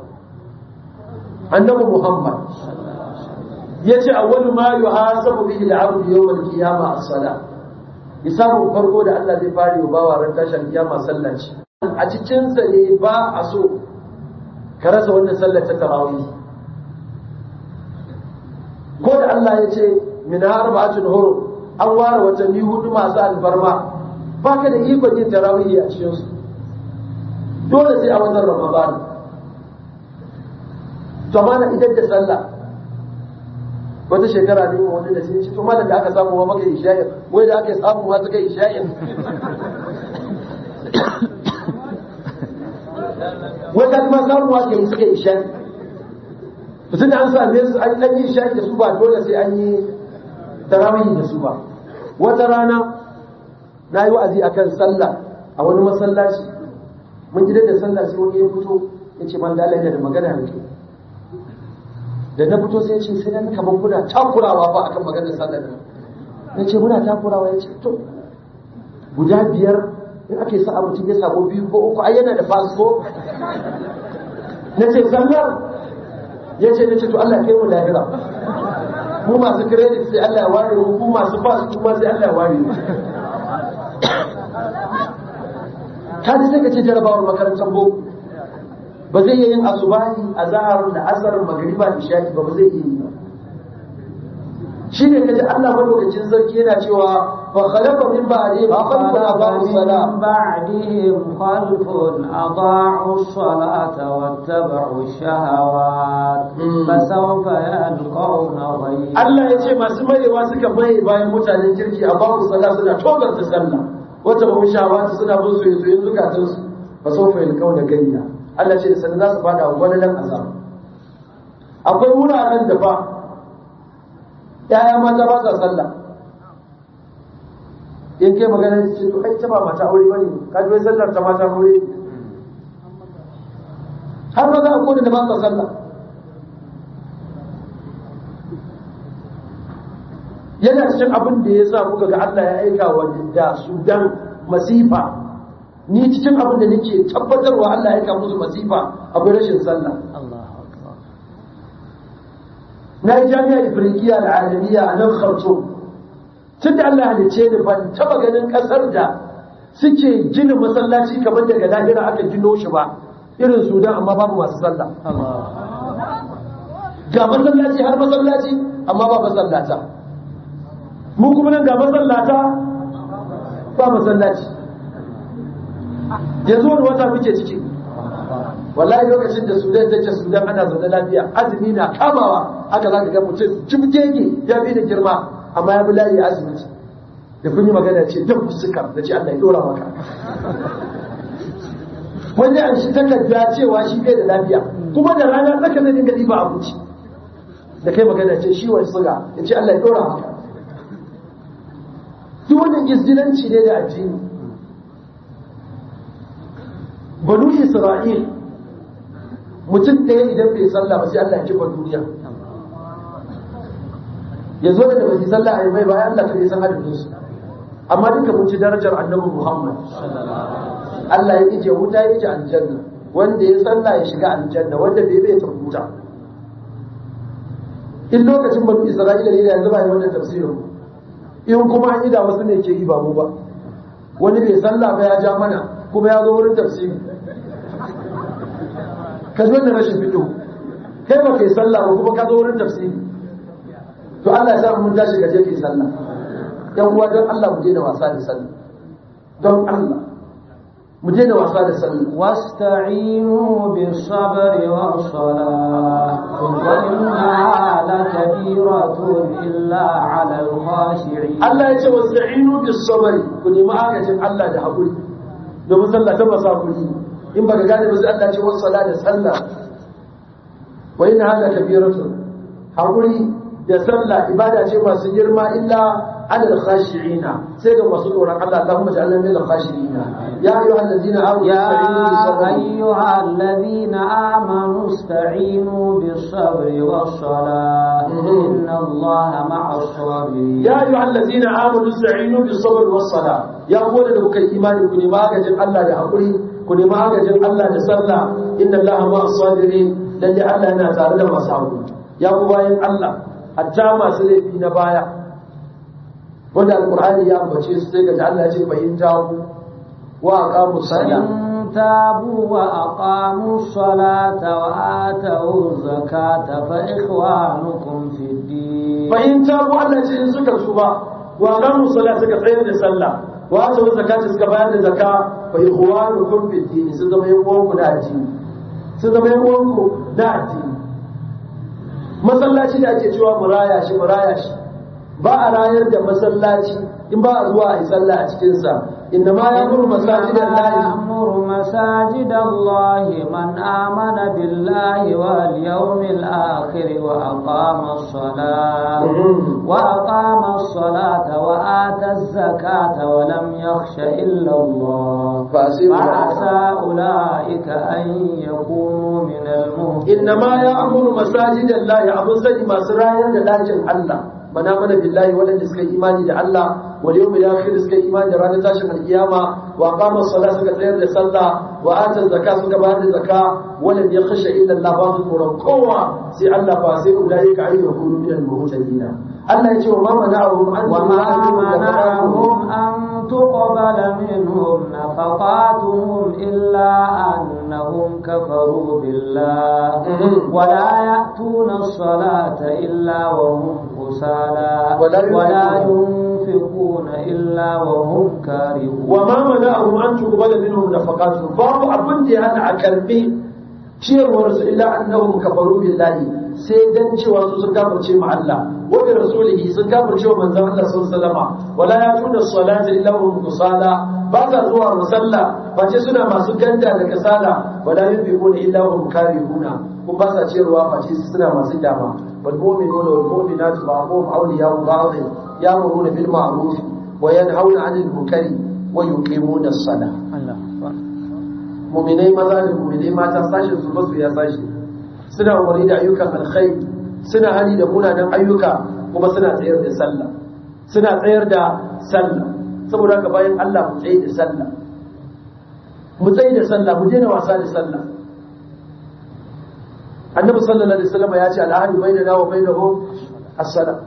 annabi Muhammad yace awwalu ma yuhasabu bihi al-'abdu yawm al-qiyamah as-salah hisabun farko da Allah zai fara yi bawa ran tashar kiyama sallah ce a cikin sa ne ba a so ka rasa wannan sallar ta tarawih ko da Allah ya ce min arba'atin hurum an ware watanni hudu masu alfarma baka da ikon yin tarawih a cikin su dole sai a watan Ramadan to mana idan da sallah wata shekara ne wani da sai to malam da aka samu wa maka isha'in wai da aka samu ma suka isha'in wata kuma samu wa ke suka isha'in mutum da an same su an yi isha'in da su ba dole sai an yi tarawih da su ba wata rana na yi wa'azi akan sallah a wani masallaci mun gidan da sallah sai wani ya fito ya ce man dalai da magana da ke da na fito sai ce sai nan kamar kuna takurawa ba akan maganar sallar nan na ce muna takurawa ya ce to guda biyar in ake sa mutum ya samu biyu ko uku ai yana da fasfo na ce sallar ya ce na ce to Allah kai mu lahira mu masu credit sai Allah ya ware mu mu masu pass kuma sai Allah ya ware mu ka ji sai ka ce jarabawar makarantar boko ba zai yi yin asubahi a zahar da asarar magariba isha'i ba ba zai yi ba shi ne kaji Allah madaukakin sarki yana cewa fa khalaqa min ba'dihim khalqun adaa'u salat بعدهم خلف أضاعوا الصلاة واتبعوا الشهوات فسوف يلقون غيا Allah ya ce masu mayewa suka maye bayan mutanen kirki a babu sallah suna tozar ta sallah wata ba shawata suna bin soyayya soyayya zukatansu fa sawfa yalqawna gayya Allah ce da sanin za su fada wani nan azab akwai wuraren da fa yaya mata ba sa sallah in kai magana ce to ai ta ba mata aure bane ka ji wai sallar ta mata aure har maza a kodin da ba sa sallah yana cikin abin da ya sa kuka ga Allah ya aika wa da Sudan masifa ni cikin abin da nake tabbatarwa Allah ya aika musu masifa akwai rashin sallah na yi jami'ar Ifriqiya da Alamiya a nan Khartoum tun da Allah halice ni ban taba ganin kasar da suke gina masallaci kamar daga lahira aka gino shi ba irin Sudan amma babu masu sallah ga masallaci har masallaci amma ba masallata mu kuma nan ga masallata ba masallaci yanzu wani wata muke ciki wallahi lokacin da sudan take sudan ana zaune lafiya azumi na kamawa haka za ka ga mutum jibgege ya fi da girma amma ya bi layi asibiti da kun yi magana ce dan suka da ce Allah ya dora maka wanda an shi takarda cewa shi bai da lafiya kuma da rana tsaka zai dinga ɗiba abinci da kai magana ce shi wani suga ya ce Allah ya dora maka duk wannan izgilanci ne da addini banu isra'il mutum ɗaya idan bai sallah ba sai Allah ya kifa duniya yanzu da ba su sallah a mai bayan Allah kai san adadin su amma duka mun ci darajar annabi Muhammad Allah ya ije wuta ya ije aljanna wanda ya sallah ya shiga aljanna wanda bai bai ta wuta in lokacin banu isra'ila ne yanzu ba yi wannan tafsirin in kuma an yi da wasu ne ke yi ba mu ba wani bai sallah ba ya ja mana kuma ya zo wurin tafsiri ka zo da rashin fito kai ba kai sallah ba kuma ka zo wurin tafsiri to Allah ya sa mun tashi ka je kai sallah yan uwa don Allah mu daina wasa da sallah don Allah mu daina wasa da sallah واستعينوا بالصبر والصلاة وإنها لكبيرة إلا على الخاشعين Allah ya ce wasta'inu bis sabri ku nemi agajin Allah da hakuri domin sallah ta ba hakuri in baka gane ba sai Allah ce wasu sala da sallah wa inna hada kabiratun hakuri da sallah ibada ce masu girma illa alal khashi'ina sai ga masu tsoron Allah Allahumma ja'alna min al-khashi'ina ya ayyuhal ladina amanu يا ista'inu bis sabri أيها الذين آمنوا استعينوا بالصبر والصلاة إن الله مع الصابرين ya ayyuhal ladina amanu ista'inu bis sabri was sala ya gode da kuka yi imani ku nemi agajin Allah da hakuri ku nemi agajin Allah da sallah inna Allah ma'as sabirin lalle Allah yana tare da masu hakuri ya ku bayan Allah hatta masu laifi na baya wanda alqur'ani ya ambace su sai ga Allah ya ce fahimta ku wa aqamu salat فإن تابوا وأقاموا الصلاة وآتوا الزكاة فإخوانكم في الدين fahim tabu Allah ce in suka tuba wa aqamu salat suka tsayar da sallah wa atu zakata suka bayar da zakka fa ikhwanukum fi din sun zama yan uwanku da addini sun zama yan uwanku da addini masallaci da ake cewa muraya shi muraya shi ba a rayar da masallaci in ba a zuwa a yi sallah a cikin sa inna ma ya'muru masajidan lahi يأمر مساجد الله من آمن بالله واليوم الآخر وأقام الصلاة وأقام الصلاة وآتى الزكاة ولم يخش إلا الله فأسير فعسى أولئك أن يكونوا من المهتدين إنما يأمر مساجد الله أبو سيد ما سرايا للاجن الله من آمن بالله ولن يسكي إيماني الله واليوم الآخر يسكي إيماني رانا تاشم القيامة وأقام الصلاة سكا تغير لصلاة وآتى الزكاة سكا بعد الزكاة ولن يخش إلا الله باطل قرى قوة سي الله فاسي أولئك أن يكونوا من المهتدين الله يجي وما منعهم أن وما يؤمنوا منعهم أن تقبل منهم نفقاتهم إلا أنهم كفروا بالله ولا يأتون الصلاة إلا وهم كسالى ولا ولا ينفقون. ينفقون إلا وهم كارهون وما منعهم أن تقبل منهم نفقاتهم باب أبن دي أنا أكربي ciyarwarsu illa annahum kafaru billahi sai dan cewa su sun kafirce ma Allah wa bi rasulihi sun kafirce wa manzon Allah sallallahu alaihi wasallam wala yatuna salata illa hum kusala ba ta zuwa musalla face suna masu ganda da kasala wala yunfiquna illa hum karihuna kun ba sa ciyarwa face suna masu kyama wal mu'minuna wal mu'minatu ba'dhum awliya'u ba'd ya'muruna bil ma'ruf wa yanhauna 'anil munkari wa yuqimuna as-salah muminai maza da muminai mata sashen su basu ya sashi suna umarni da ayyukan alkhairi suna hali da munanan ayyuka kuma suna tsayar da sallah suna tsayar da sallah saboda haka bayan Allah mu tsaye da sallah mu tsaye da sallah mu daina wasa da sallah annabi sallallahu alaihi wasallam ya ce al'ahdu bainana wa bainahum as-salah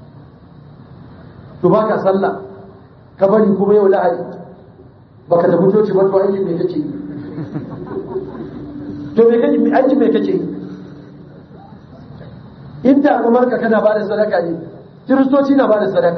to baka sallah ka bari kuma yau lahadi baka tafi coci ba to aiki me kake yi to me kake aiki me kake yi inda kamar ka kana bada sadaka ne kiristoci na bada sadaka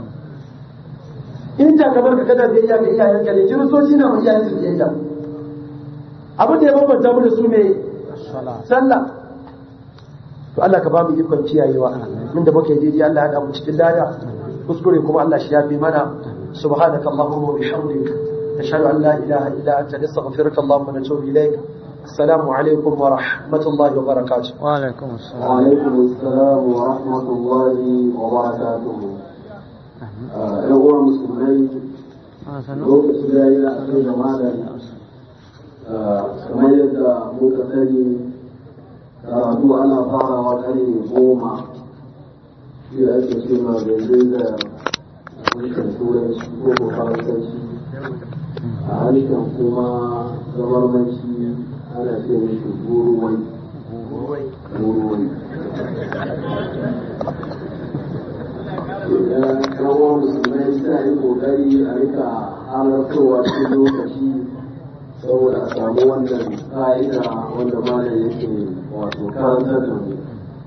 inda kamar ka kana biyayya ga iyayenka ne kiristoci na ma iyayen su biyayya abin da ya bambanta mu da su ne sallah to Allah ka ba mu ikon kiyayewa inda muke daidai Allah ya da mu cikin lada kuskure kuma Allah shi yafi mana subhanaka allahumma wa bihamdika nashhadu an la ilaha illa anta nastaghfiruka allahumma wa natubu ilayk assalamu alaikum wa rahmatullahi wa barakatuh وعليكم السلام وعليكم السلام ورحمة الله وبركاته ‘yan uwan musulmai lokaci da ya kai da malam kamar yadda muka sani karatu ana farawa ƙarfe goma shi da ake ce ma gandun da harshen turanci ko ko faransanci a harshen kuma zamarmanci ana ce mishi guruwai guruwai idan ɗan'uwan musulmai suna yi ƙoƙari a rika halartowa cikin lokaci saboda a samu wannan fa'ida wanda malam yake wato karantar da mu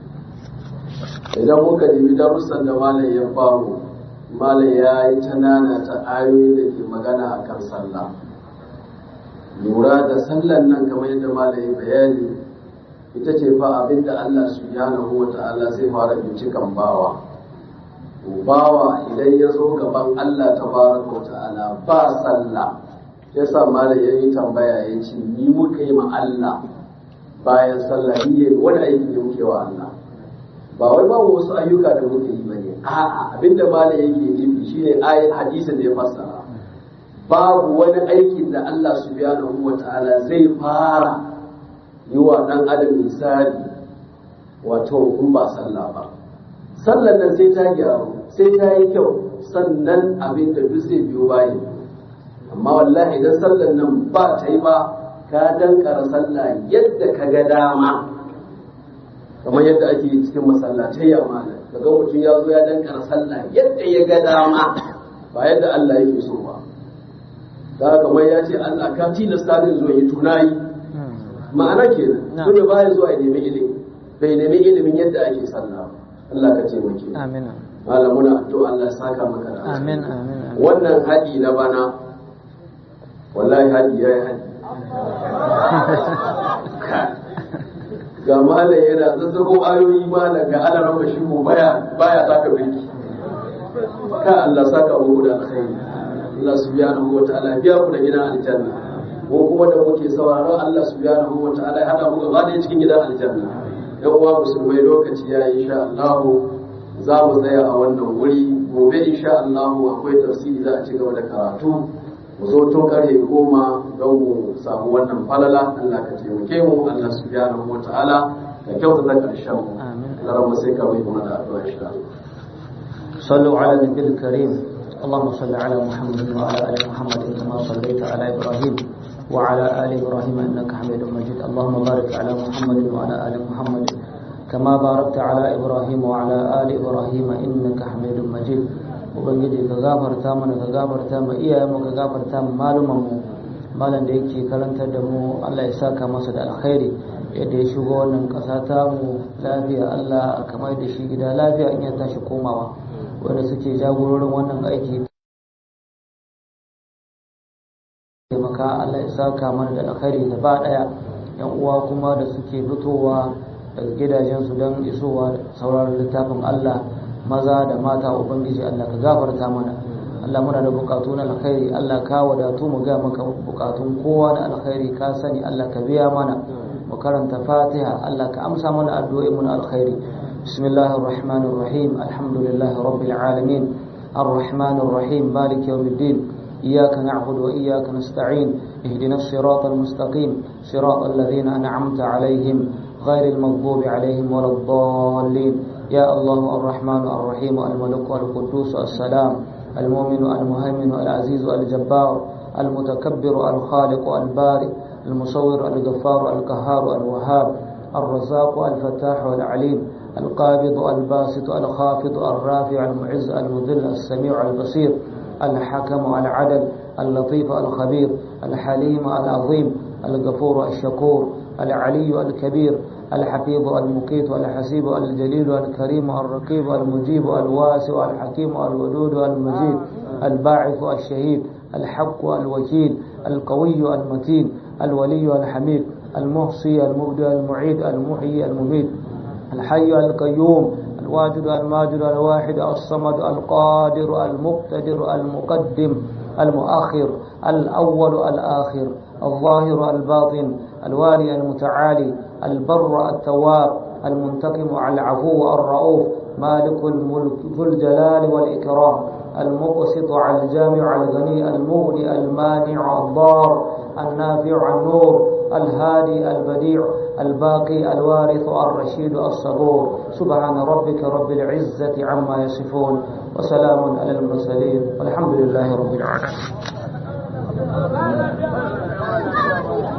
idan muka nemi darussan da malam ya bamu malam ya yi ta nana ta ayoyi da ke magana a kan sallah lura da sallan nan kamar yadda malam ya bayani ita ce fa abinda Allah subhanahu wa ta'ala zai fara bincikan bawa bawa idan ya zo gaban Allah tabaraka wa ta'ala ba sallah ya sa malam ya yi tambaya ya ce ni muka yi ma Allah bayan sallah ni wani aiki ne muke wa Allah ba wai babu wasu ayyuka da muke yi bane a'a abinda malam yake nufi shine ayat hadisin da ya fassara babu wani aikin da Allah subhanahu wata'ala zai fara yi wa dan adam misali wato in ba sallah ba sallan nan sai ta gyaru sai ta yi kyau sannan abin da duk zai biyo bayan amma wallahi idan sallan nan ba ta yi ba ka dankara sallah yadda ka ga dama kamar yadda ake yi cikin masallatai ya mana kaga mutum ya zo ya dankara sallah yadda ya ga dama ba yadda Allah yake so ba da kamar ya ce Allah ka tilasta ni zuwa yi tunayi ma'ana kenan so ne baya zuwa ya nemi ilimi bai nemi ilimin yadda ake sallah Allah ka ce maki amin malam muna addu'a Allah ya saka maka da amin amin amin wannan haɗi na bana wallahi haɗi ya yi haɗi ga malam yana zazzago ayoyi malam ga alaran bashi ko baya baya saka birki ka Allah saka muku da alkhairi Allah subhanahu wa ta'ala biya ku da gidan aljanna ko kuma da muke sauraron Allah subhanahu wa ta'ala ya hada mu gaba da cikin gidan aljanna yan uwa musulmai lokaci ya yi insha Allah za mu tsaya a wannan wuri gobe insha Allah akwai tafsiri za a ci gaba da karatu mu zo tun karfe goma don mu samu wannan falala Allah ka taimake mu Allah subhanahu wa ta'ala ka kyautata karshen mu Allah sai ka mai kuma da addu'a insha Allah صلوا على النبي الكريم اللهم صل على محمد وعلى ال محمد كما صليت على ابراهيم وعلى ال ابراهيم انك حميد مجيد اللهم بارك على محمد وعلى ال محمد كما باركت على ابراهيم وعلى ال ابراهيم انك حميد مجيد ubangiji ka gafarta mana ka gafarta ma iyayenmu ka gafarta ma malumanmu malam da yake karantar da mu Allah ya saka masa da alkhairi yadda ya shigo wannan ƙasa ta mu lafiya Allah kamar da shi gida lafiya in ya tashi komawa wanda suke jagororin wannan aiki taimaka Allah ya saka mana da alkhairi gaba daya yan uwa kuma da suke fitowa daga gidajensu don isowa sauraron littafin Allah maza da mata ubangiji Allah ka gafarta mana Allah muna da bukatu na alkhairi Allah ka wadatu mu ga maka bukatun kowa na alkhairi ka sani Allah ka biya mana mu karanta Fatiha Allah ka amsa mana addu'o'i mu na alkhairi bismillahir rahmanir rahim alhamdulillahi rabbil alamin الرحمن الرحيم مالك يوم الدين إياك نعبد وإياك نستعين اهدنا الصراط المستقيم صراط الذين أنعمت عليهم غير المغضوب عليهم ولا الضالين يا الله الرحمن الرحيم الملك القدوس السلام المؤمن المهيمن العزيز الجبار المتكبر الخالق البارئ المصور الغفار القهار الوهاب الرزاق الفتاح العليم القابض الباسط الخافض الرافع المعز المذل السميع البصير الحكم العدل اللطيف الخبير الحليم العظيم الغفور الشكور العلي الكبير الحفيظ المقيت الحسيب الجليل الكريم الرقيب المجيب الواسع الحكيم الودود المجيد الباعث الشهيد الحق الوكيل القوي المتين الولي الحميد المحصي المبدع المعيد المحيي المميت الحي القيوم الواجد الماجد الواحد الصمد القادر المقتدر المقدم المؤخر الأول الآخر الظاهر الباطن الوالي المتعالي البر التواب المنتقم العفو الرؤوف مالك الملك ذو الجلال والإكرام المقسط على الجامع الغني المغني المانع الضار النافع النور الهادي البديع الباقي الوارث الرشيد الصبور سبحان ربك رب العزة عما يصفون وسلام على المرسلين والحمد لله رب العالمين